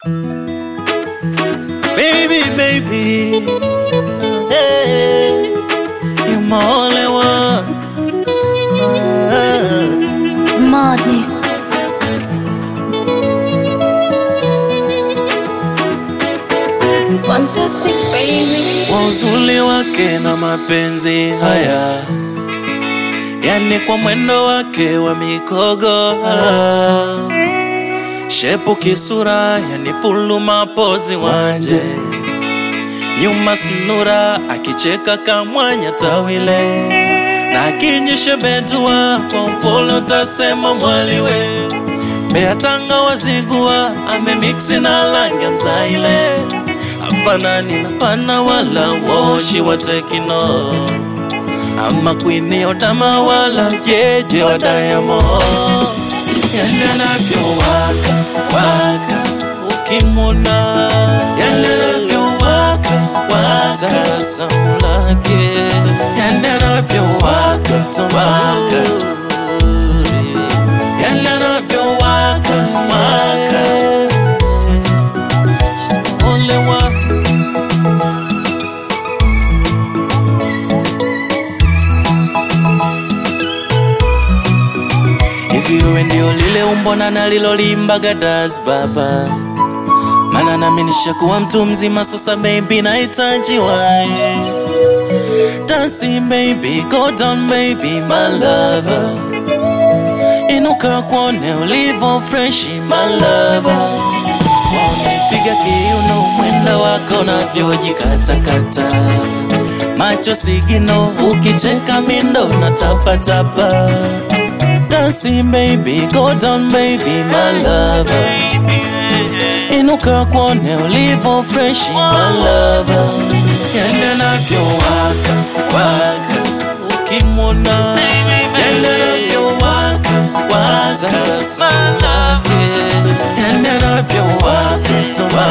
Baby, baby, hey, you're my only one. Ah. Madness. Fantastic baby. Kwa uzuri wake na mapenzi haya, yani kwa mwendo wake wa mikogo ah. shepu kisura, yani fulu mapozi wanje nyuma snura, akicheka kamwanya tawile na akinyeshe betua kwa upole utasema mwaliwe beatanga wazigua amemiksi na langi ya mzaile afanani na pana wala woshi wa tekino ama kwini otama wala jeje wa Diamond yale anavyowaka waka ukimwona yale anavyowaka waka tabasamu lake yale anavyowaka waka yale anavyowaka waka Only one Hivi wewe ndio lile umbo na nalilolimbaga das baba, mana nami nishakuwa mtu mzima sasa, baby nahitaji wife. Dancing baby, go down baby, my lover. Inuka kuone ulivo fresh, my lover. Piga kiuno, mwendo wako navyojikatakata, macho sigino, ukicheka mindo na tapatapa Dancing baby, go down baby, my lover. Inuka kuone ulivo fresh, my lover. Yale anavyowaka waka, ukimwona yale anavyowaka waka, tabasamu lake. Yale anavyowaka waka,